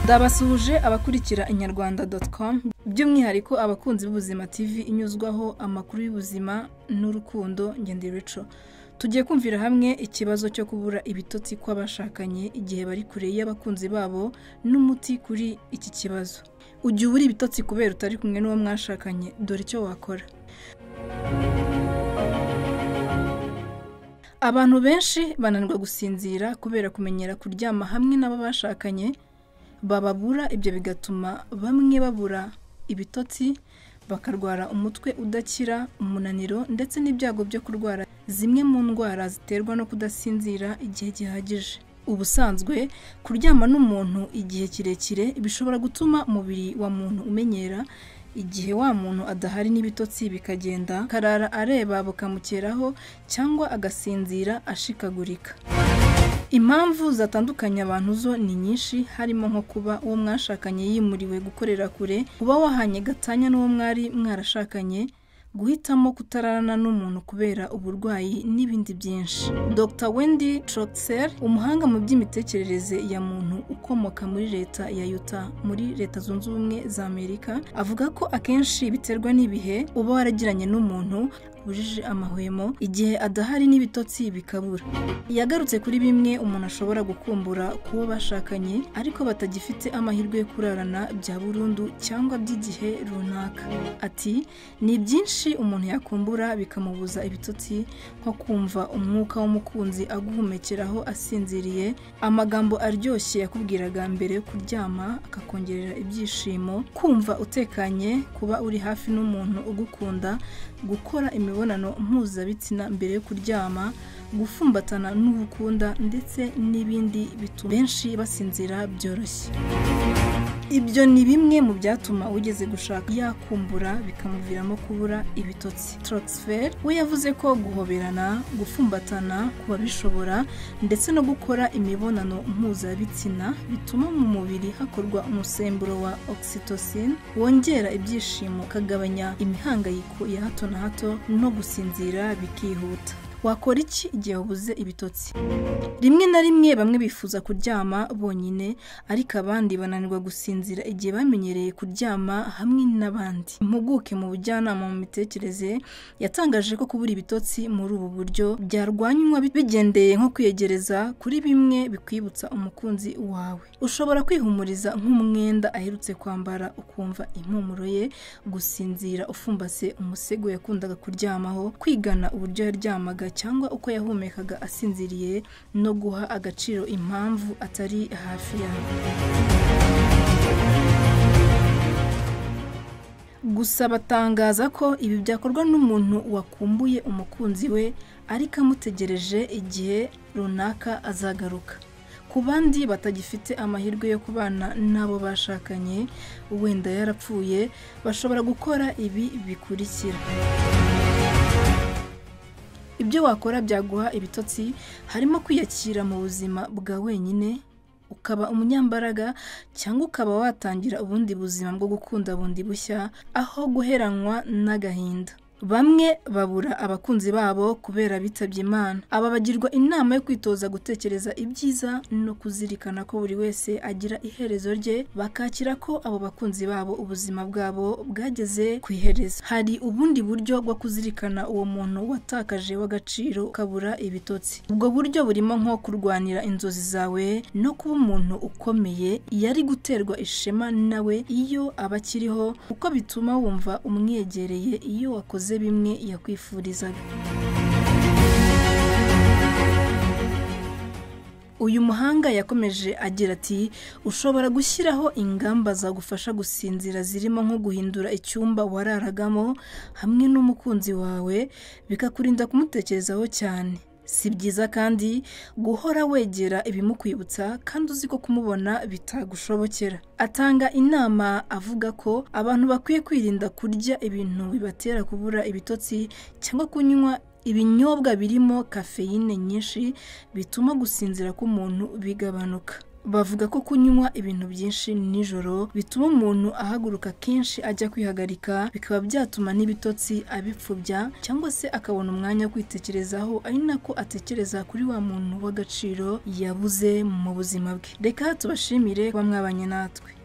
Ndabasuhuje abakurikira inyarwanda com by'umwihariko abakunzi b'ubuzima TV inyuzwaho amakuru y'ubuzima n'urukundo ngende Rachel. Tugiye kumvira hamwe ikibazo cyo kubura ibitotsi kw'abashakanye igihe bari kure y'abakunzi babo n'umuti kuri iki kibazo. Ujya ubura ibitotsi kubera utari kumwe n'uwo mwashakanye dore icyo wakora. Abantu benshi bananirwa gusinzira kubera kumenyera kuryama hamwe n'abo bashakanye bababura ibyo bigatuma bamwe babura ibitotsi bakarwara umutwe udakira umunaniro ndetse n'ibyago byo kurwara zimwe mu ndwara ziterwa no kudasinzira igihe gihagije ubusanzwe kuryama n'umuntu igihe kirekire bishobora gutuma umubiri wa muntu umenyera igihe wa muntu adahari n'ibitotsi bikagenda karara areba bukamukeraho cyangwa agasinzira ashikagurika impamvu zatandukanye abantu zo ni nyinshi harimo nko kuba uwo mwashakanye yimuriwe gukorera kure kuba wahanye gatanya n'uwo mwari mwarashakanye guhitamo kutararana n'umuntu kubera uburwayi n'ibindi byinshi dr wendy troxel umuhanga mu by'imitekerereze ya muntu ukomoka muri leta ya utah muri leta zunze ubumwe za amerika avuga ko akenshi biterwa n'ibihe uba waragiranye n'umuntu bujije amahwemo igihe adahari n'ibitotsi bikabura yagarutse kuri bimwe umuntu ashobora gukumbura kuwo bashakanye ariko batagifite amahirwe yo kurarana bya burundu cyangwa by'igihe runaka ati ni byinshi umuntu yakumbura bikamubuza ibitotsi nko kumva umwuka w'umukunzi aguhumekeraho asinziriye amagambo aryoshye yakubwiraga mbere yo kuryama akakongerera ibyishimo kumva utekanye kuba uri hafi n'umuntu ugukunda gukora imibonano mpuzabitsina mbere yo kuryama gufumbatana n'ubukunda ndetse n'ibindi bituma benshi basinzira byoroshye ibyo ni bimwe mu byatuma ugeze gushaka yakumbura bikamuviramo kubura ibitotsi troxfer we yavuze ko guhoberana gufumbatana ku babishobora ndetse no gukora imibonano mpuzabitsina bituma mu mubiri hakorwa umusemburo wa oxytocin wongera ibyishimo ukagabanya imihangayiko ya hato na hato no gusinzira bikihuta wakora iki igihe ubuze ibitotsi rimwe na rimwe bamwe bifuza kuryama bonyine ariko abandi bananirwa gusinzira igihe bamenyereye kuryama hamwe n'abandi impuguke mu bujyanama mu mitekerereze yatangaje ko kubura ibitotsi muri ubu buryo byarwanywa bigendeye nko kwiyegereza kuri bimwe bikwibutsa umukunzi wawe ushobora kwihumuriza nk'umwenda aherutse kwambara ukumva impumuro ye gusinzira ufumbase umusego yakundaga kuryamaho kwigana uburyo yaryamaga cyangwa uko yahumekaga asinziriye no guha agaciro impamvu atari hafi yawe gusa batangaza ko ibi byakorwa n'umuntu wakumbuye umukunzi we ariko amutegereje igihe runaka azagaruka ku bandi batagifite amahirwe yo kubana n'abo bashakanye wenda yarapfuye bashobora gukora ibi bikurikira ibyo wakora byaguha ibitotsi harimo kwiyakira mu buzima bwa wenyine ukaba umunyambaraga cyangwa ukaba watangira ubundi buzima bwo gukunda bundi bushya aho guheranwa n'agahinda bamwe babura abakunzi babo kubera bitabye imana aba bagirwa inama yo kwitoza gutekereza ibyiza no kuzirikana ko buri wese agira iherezo rye bakakira ko abo bakunzi babo ubuzima bwabo bwageze ku iherezo hari ubundi buryo bwo kuzirikana uwo muntu watakaje w'agaciro ukabura ibitotsi ubwo buryo burimo nko kurwanira inzozi zawe no kuba umuntu ukomeye yari guterwa ishema nawe iyo aba akiriho kuko bituma wumva umwegereye iyo wakoze bimwe yakwifurizaga uyu muhanga yakomeje agira ati ushobora gushyiraho ingamba zagufasha gusinzira zirimo nko guhindura icyumba wararagamo hamwe n'umukunzi wawe bikakurinda kumutekerezaho cyane si byiza kandi guhora wegera ibimukwibutsa kandi uzi ko kumubona bitagushobokera atanga inama avuga ko abantu bakwiye kwirinda kurya ibintu bibatera kubura ibitotsi cyangwa kunywa ibinyobwa birimo kafeyine nyinshi bituma gusinzira k'umuntu bigabanuka bavuga ko kunywa ibintu byinshi nijoro bituma umuntu ahaguruka kenshi ajya kwihagarika bikaba byatuma n'ibitotsi abipfubya cyangwa se akabona umwanya wo kwitekerezaho ari nako atekereza kuri wa muntu w'agaciro yabuze mu buzima bwe reka tubashimire kuba mwabanye natwe